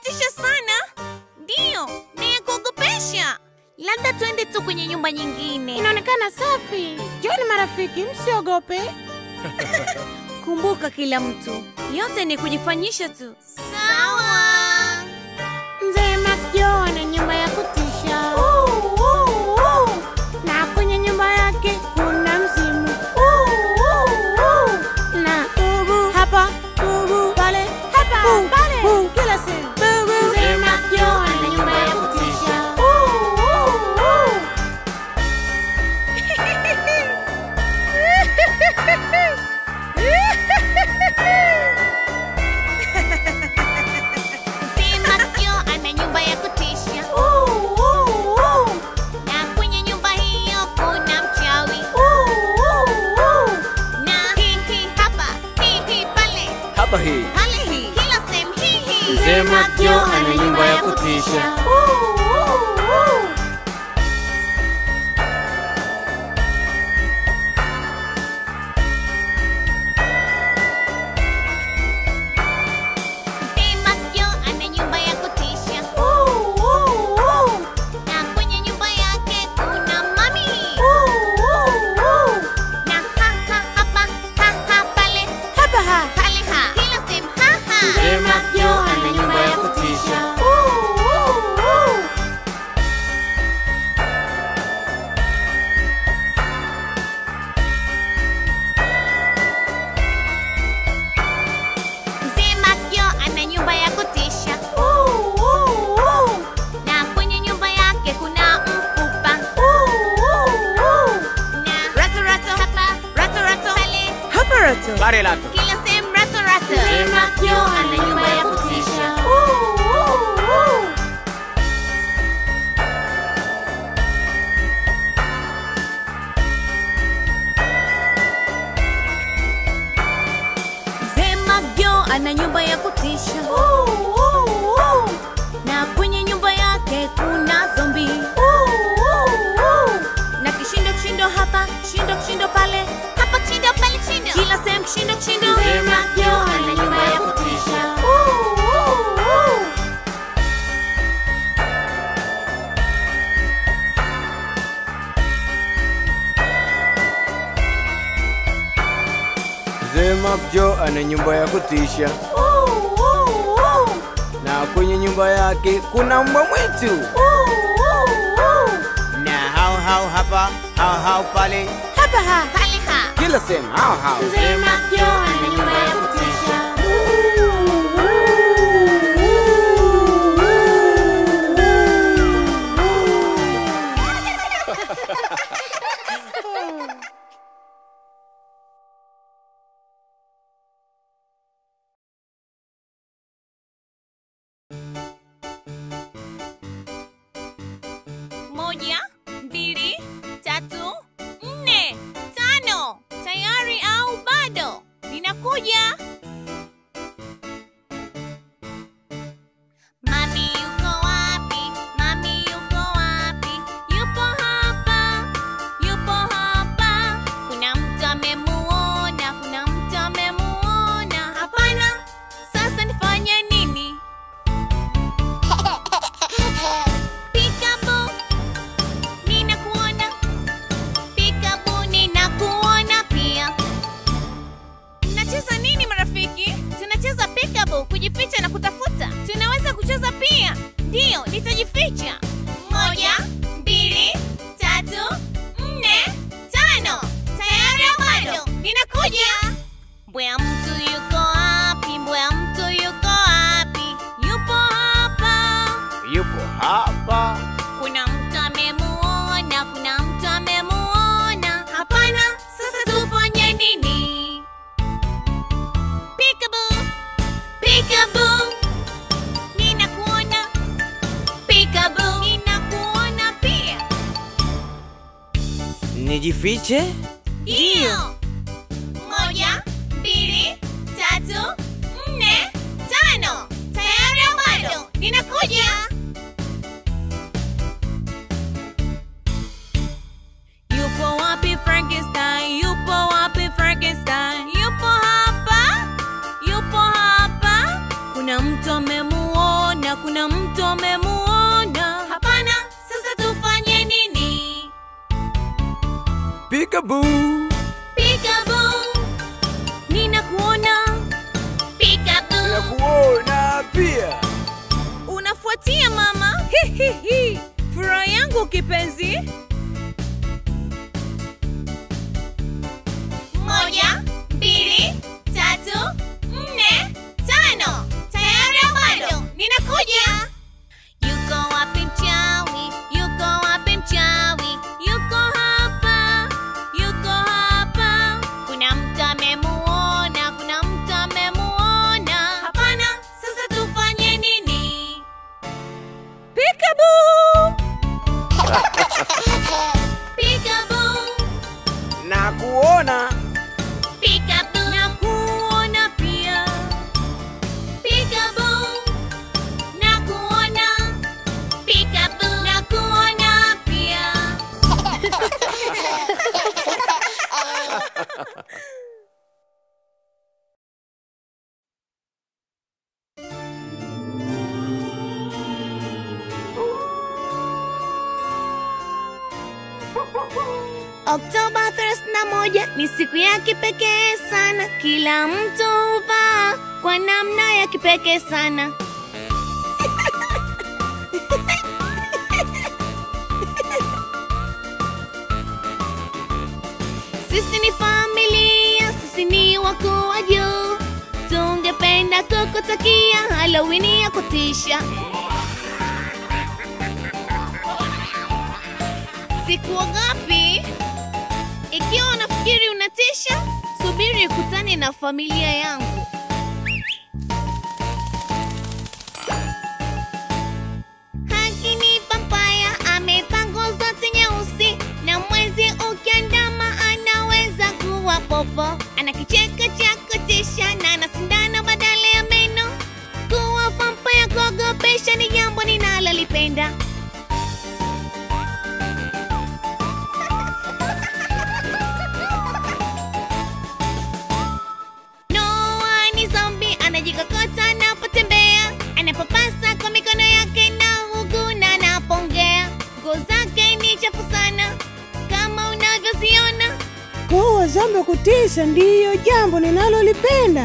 kutisha sana. Ndiyo, ni ya kuogopesha. Labda tuende tu kwenye nyumba nyingine. Inaonekana safi. Joni marafiki, msiogope. Kumbuka kila mtu, yote ni kujifanyisha tu. Sawa. Mzee Makjo ana nyumba ya kutisha. Na kwenye nyumba yake kuna mzimu. Na ubu hapa, ubu pale, hapa, pale, kila sehemu. Mzee Makjo ana nyumba ya kutisha. Mzee Makjo ana nyumba ya kutisha. Na kwenye nyumba hiyo kuna mchawi. Na hii hii hapa, hii hii pale, Hapa hii pale hii, kila sehemu hii hii. Mzee Makjo ana nyumba ya kutisha. Mzee Makjo ana nyumba ya kutisha. Na kwenye nyumba yake kuna mami. Na ha ha hapa, ha ha pale, Hapa ha. pale ha, kila sehemu ha ha. Mzee Makjo ana nyumba ya kutisha. Mzee Makjo ana nyumba ya kutisha. Na kwenye nyumba yake kuna mfupa. Na rato rato hapa, rato rato pale, Hapa Roto. Pare lato. kila sehemu rato rato. Mzee Makjo ana nyumba ya kutisha. Mzee Makjo ana nyumba ya kutisha. Na kwenye nyumba yake kuna zombi. Na kishindo kishindo hapa, kishindo kishindo pale, hapa kishindo pale kishindo. Kila sehemu kishindo kishindo. Mzee Makjo ana nyumba ya kutisha. Mzee Makjo ana nyumba ya kutisha. Na kwenye nyumba yake kuna mbwa mwitu. Na hao hao hapa, hao hao pale, Hapa ha. Pale ha. kila sehemu hao hao. Mzee Makjo ana nyumba ya kutisha. Moja, mbili, tatu, nne, tano. Tayari au bado? Ninakuja. Mami yuko wapi? Mami yuko wapi? Yupo hapa, yupo hapa. Kuna mtu amemuona, kuna mtu amemuona. Hapana, sasa nifanye nini? Peekaboo, ninakuona. Peekaboo, ninakuona pia. Mnacheza nini marafiki? Tunacheza peekaboo, kujificha na kutafuta. Tunaweza kucheza pia. Ndiyo, nitajificha. Moja, mbili, tatu, nne, tano. Tayari au bado? Ninakuja. Mbwa mtu yuko wapi? Mbwa mtu yuko wapi? Yupo hapa. Yupo hapa. Kuna mtu amemuona, kuna mtu amemuona. Hapana, sasa tufanye nini? Peekaboo, peekaboo, ninakuona. Peekaboo, ninakuona pia. Nijifiche? Ndiyo. Moja, mbili, tatu, nne, tano. Tayari au bado? Ninakuja. Yupo wapi Frankenstein? Yupo wapi Frankenstein? Yupo hapa, yupo hapa. Kuna mtu amemuona, kuna Peekaboo. Peekaboo, ninakuona. Peekaboo, Nakuona pia. unafuatia mama. Hihihi, furaha yangu kipenzi. Moja, mbili, tatu, nne, tano. Tayari au bado? Ninakuja. Yuko wapi mchawi? Yuko wapi mchawi? Yuko hapa, yuko hapa. Kuna mtu amemuona, kuna mtu amemuona. Hapana, sasa tufanye nini? Peekaboo! Peekaboo! Nakuona. Peekaboo. Nakuona pia. Peekaboo. Nakuona. Peekaboo. Nakuona pia. Oktoba 31 ni siku ya kipekee sana, kila mtu huvaa kwa namna ya kipekee sana. Sisi ni familia, sisi ni wakuu wa juu, tungependa kukutakia Halloween ya kutisha. Sikuogopi. Ikiwa unafikiri unatisha, subiri ukutane na familia yangu. Haki ni vampaya, amevaa nguo zote nyeusi, na mwezi ukiandama anaweza kuwa popo. Ana kicheko cha kutisha na ana sindano badala ya meno. Kuwa vampaya kuogopesha ni jambo ninalolipenda. Noah ni zombi anajikokota anapotembea, anapopasa kwa mikono yake na huguna anapongea. Nguo zake ni chafu sana kama unavyoziona. Kuwa zombi kutisha ndiyo jambo ninalolipenda.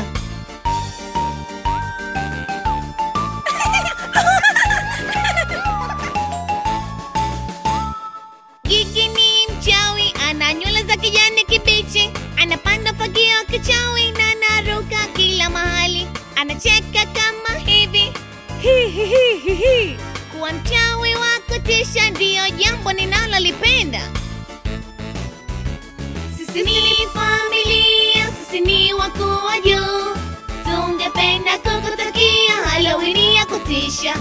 Gigi ni mchawi, ana nywele za kijani kibichi, anapanda fagio kichawi na anaruka kila mahali, anacheka kama hivi hi hi hi hi hi. Kuwa mchawi wa kutisha ndiyo jambo ninalolipenda. Sisi ni familia, sisi ni wakuu wa juu, tungependa kukutakia Halloween ya kutisha.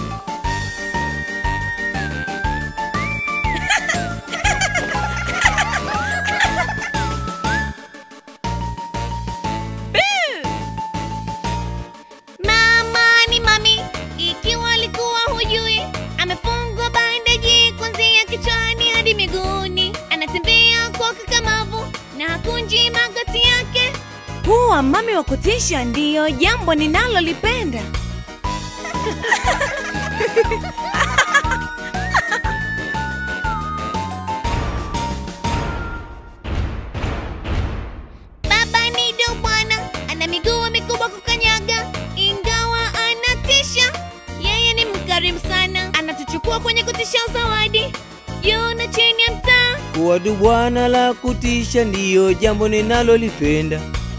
Mama ni mami, ikiwa alikuwa hujui, amefungwa bandeji kuanzia kichwani hadi miguuni. Anatembea kwa ukakamavu na hakunji magoti yake. Kuwa mami wa kutisha ndiyo jambo ninalolipenda. Baba ni do bwana, ana miguu mikubwa kukanyaga, ingawa anatisha. Yeye ni mkarimu sana, anatuchukua kwenye kutisha zawadi juu na chini ya mtaa. Kuwa du bwana la kutisha ndiyo jambo ninalolipenda.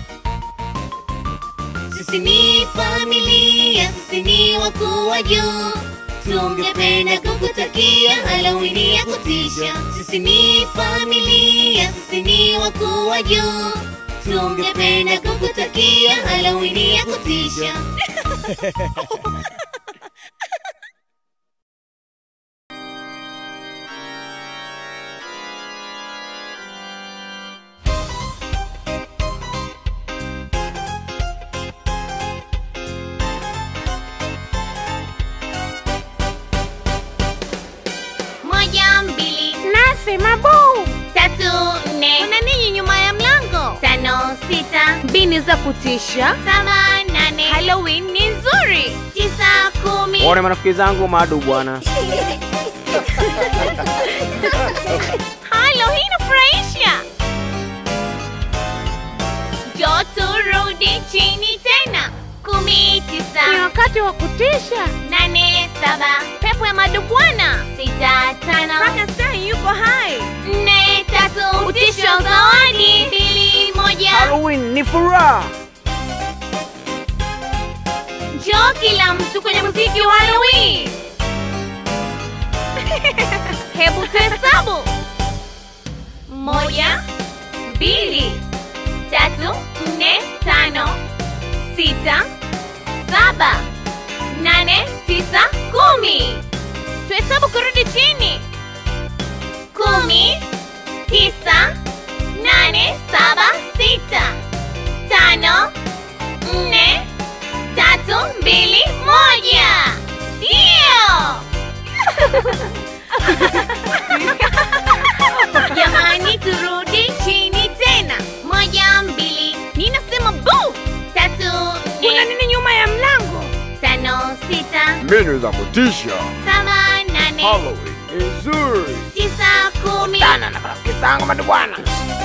Sisi ni familia, sisi ni wakuu wa juu, tungependa kukutakia Halloween ya kutisha. Sisi ni familia, sisi ni wakuu wa juu, tungependa kukutakia Halloween ya kutisha. Moja, mbili, Nasema buu. tatu, nne. Kuna nini nyuma ya mlango? Tano, sita, mbini za kutisha. Saba, nane. Halloween ni nzuri. Tisa, kumi. Wale marafiki zangu madu bwana. Halo, hii inafurahisha. turudi chini tena. Kumi, Ni tisa, wakati wa kutisha. nane, saba, Pepo ya madubwana. sita, tano, Frankenstein yuko hai. nne, tatu, utisho, zawadi, mbili, moja. Halloween ni furaha. Njoo kila mtu kwenye muziki wa Halloween. Hebu tuhesabu. Moja, mbili, tatu, nne, tano, sita, saba, nane, tisa, kumi. Tuhesabu kurudi chini. Kumi, tisa, nane, saba, sita, tano, nne, tatu, mbili, moja. Ndio! Jamani, turudi chini tena. Moja, mbili, ninasema bu. Tatu, Kuna nne, nini nyuma ya mlango? tano, sita, Mbinu za kutisha. saba, nane, Halloween ni nzuri. tisa, kumi. Tana na marafiki zangu madubwana.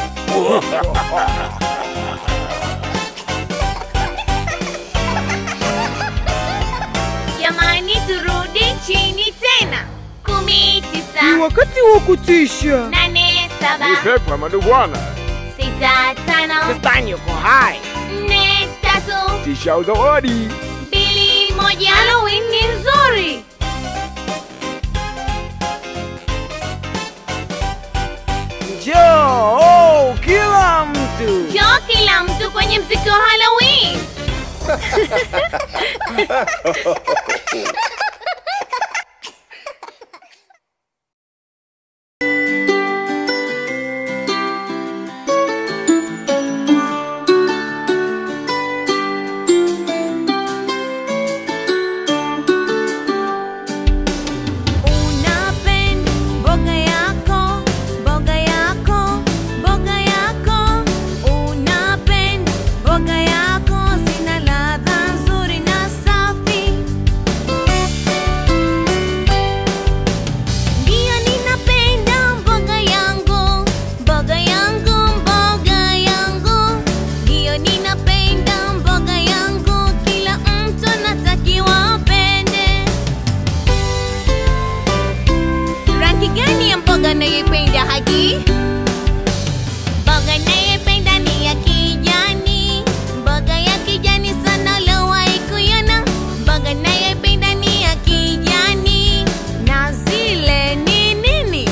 Jamani, turudi chini tena. Kumi, tisa, wakati wa kutisha. nane, Ni saba, pepo ya madubwana. sita, tano, Frankenstein yuko hai. nne, tatu, Tisha zawadi. mbili, moja. Halloween ni nzuri. Njoo oh, kila mtu. Njoo kila mtu kwenye mziki wa Halloween. Unapenda mboga yako, mboga yako, mboga yako. Unapenda mboga yako, zina ladha nzuri na safi. Ndiyo ninapenda mboga yangu, mboga yangu, mboga yangu. Ndiyo ninapenda mboga yangu, kila mtu anatakiwa apende. Rangi gani ya mboga nayoipenda Hagi? Mboga nayoipenda ni ya kijani. Mboga ya kijani sana uliwahi kuiona? Mboga nayoipenda ni ya kijani. Na zile ni nini?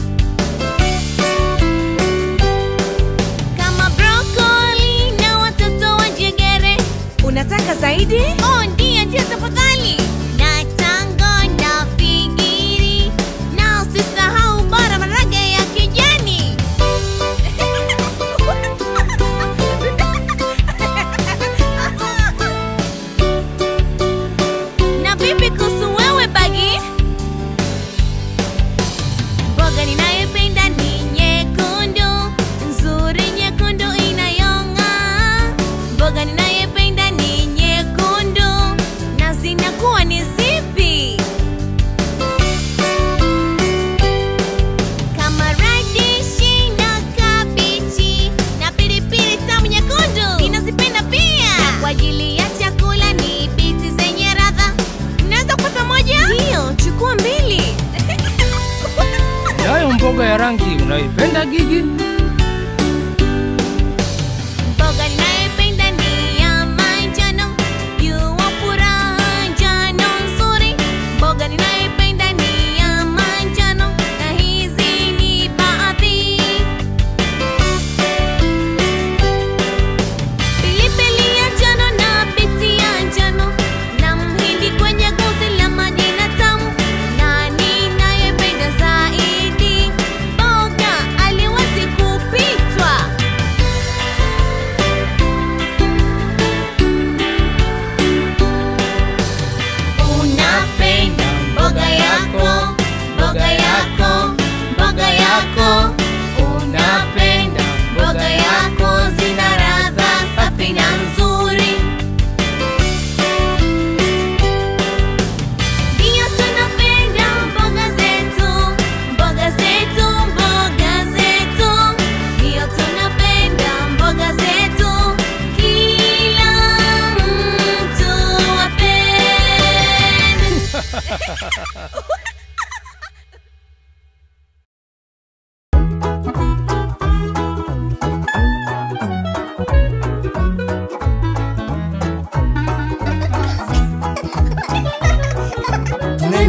Kama brokoli na watoto wa jegere. Unataka zaidi? Oh, ndiyo, ndiyo, tafadhali. Na tango na figiri na usisahau bora marage ya kijani. Na vipi kuhusu wewe Bagi? Mboga ninayoipenda ni nyekundu, nzuri nyekundu inayong'aa. Mboga ninayoipenda ni nyekundu na zinakuwa ni zipi? Kama radishi na kabichi na pilipili tamu nyekundu ninazipenda pia. Na kwa ajili ya chakula ni biti zenye radha. Unaweza kupata moja? Ndio, chukua mbili. Nayo mboga ya rangi unaipenda Gigi? Mboga ninayoipenda ni ya manjano, jua furaha njano nzuri. Mboga ninayoipenda ni ya manjano, na hizi ni baadhi. Pilipili ya njano na biti ya njano, na mhindi kwenye guzi la madina tamu. Na ninayoipenda zaidi, mboga aliwezi ku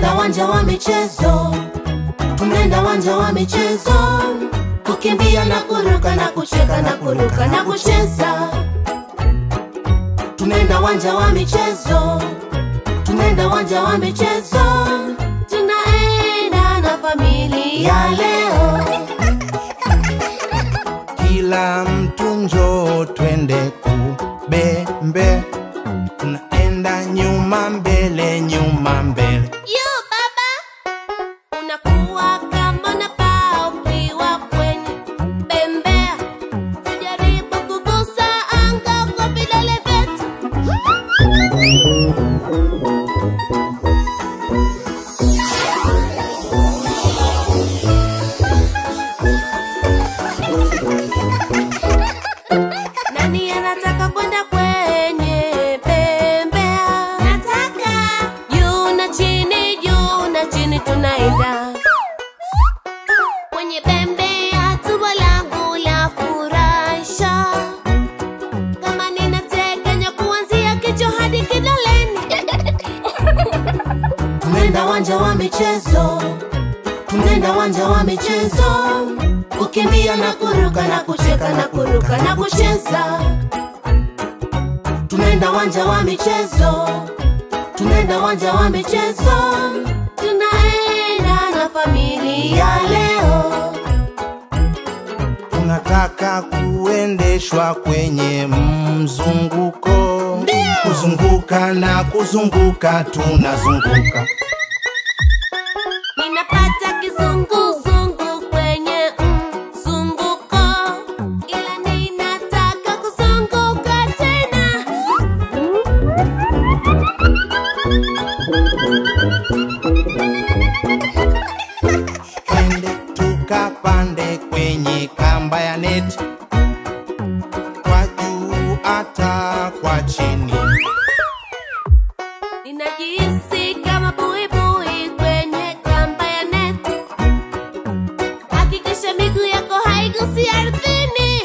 tunaenda wanja wa michezo, tunaenda wanja wa michezo, kukimbia na kuruka na kucheka na kuruka na kucheza. Tunaenda wanja wa michezo, tunaenda wanja wa michezo, tunaenda na familia leo. kila mtu njoo twende kubembe tunaenda nyuma mbele nyuma mbele Yo baba, unakuwa kama unapaa ukiwa kwenye bembea. Tujaribu kugusa anga kwa vidole vyetu. Nani anataka kwenda kwenye bembea? Nataka. Juu na chini, juu na chini tunaenda kwenye bembea. Tumbo langu la furahisha kama ninategenya kuanzia kichwa hadi kidoleni. Tunaenda wanja wa michezo, tunaenda wanja wa michezo, kukimbia na kuruka na kucheka na kuruka na kucheza. Tunaenda wanja wa michezo, tunaenda wanja wa michezo, tunaenda na familia leo. tunataka kuendeshwa kwenye mzunguko kuzunguka na kuzunguka tunazunguka Ninapata kizunguzungu kwenye mzunguko, ila ninataka kuzunguka tena. twende tukapande kwenye kamba ya neti kwa juu hata kwa chini Ninajihisi kama buibui kwenye kamba ya neti. Hakikisha miguu yako haigusi ardhini.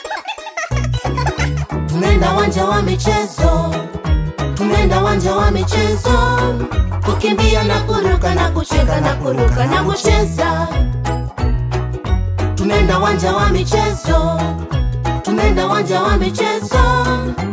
Tunaenda wanja wa michezo, tunaenda wanja wa michezo, kukimbia na kuruka na kucheka na kuruka na kucheza. Tunaenda wanja wa michezo, tunaenda wanja wa michezo,